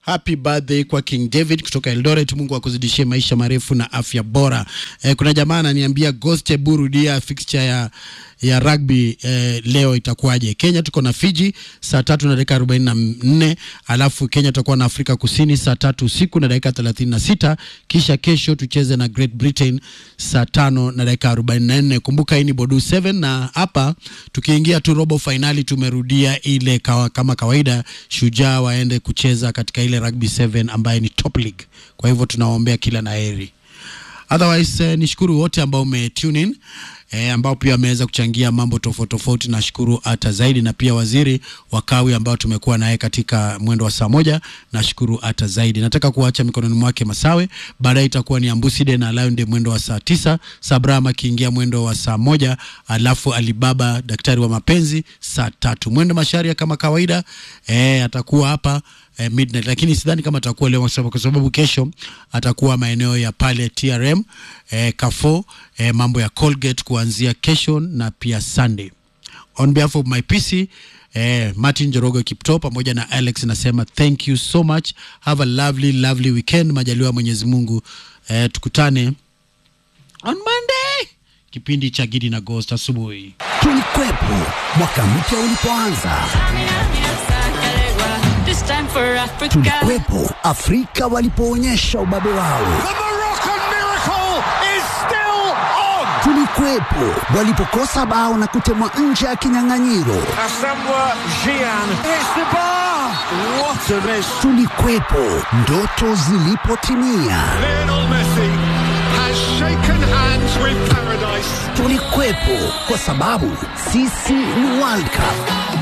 happy birthday kwa King David kutoka Eldoret. Mungu akuzidishie maisha marefu na afya bora. Eh, kuna jamaa ananiambia Ghost hebu rudia fixture ya ya rugby eh, leo itakuwaje? Kenya tuko na Fiji saa tatu na dakika arobaini na nne alafu Kenya tutakuwa na Afrika Kusini saa tatu usiku na dakika thelathini na sita kisha kesho tucheze na Great Britain saa tano na dakika arobaini na nne Kumbuka hii ni Bodu 7 na hapa tukiingia tu robo fainali tumerudia ile kawa, kama kawaida Shujaa waende kucheza katika ile rugby 7 ambaye ni top league. Kwa hivyo tunawaombea kila na heri. Otherwise eh, nishukuru wote ambao ume tune in eh, ambao pia wameweza kuchangia mambo tofauti tofauti. Nashukuru hata zaidi, na pia waziri wa kawi ambao tumekuwa naye katika mwendo wa saa moja, nashukuru hata zaidi. Nataka kuacha mikononi mwake Masawe, baadaye itakuwa ni Ambuside na Lion mwendo wa saa tisa, Sabram akiingia mwendo wa saa moja, alafu Alibaba daktari wa mapenzi saa tatu. Mwendo Masharia kama kawaida eh, atakuwa hapa eh, midnight, lakini sidhani kama atakuwa leo kwa sababu kesho atakuwa maeneo ya pale TRM eh, Kafo eh, mambo ya Colgate kuanzia kesho na pia Sunday. On behalf of my PC eh, Martin Jorogo Kipto pamoja na Alex nasema thank you so much, have a lovely lovely weekend. Majaliwa Mwenyezi Mungu eh, tukutane on Monday kipindi cha Gidi na Ghost asubuhi. Tulikwepo mwaka mpya ulipoanza, This time for Africa. tulikwepo Afrika walipoonyesha ubabe wao, The Moroccan miracle is still on. tulikwepo walipokosa bao na kutemwa nje ya kinyang'anyiro, Asamoah Gyan hits the bar. What a miss. tulikwepo ndoto zilipotimia, Lionel Messi has shaken hands with paradise. tulikwepo kwa sababu sisi ni World Cup.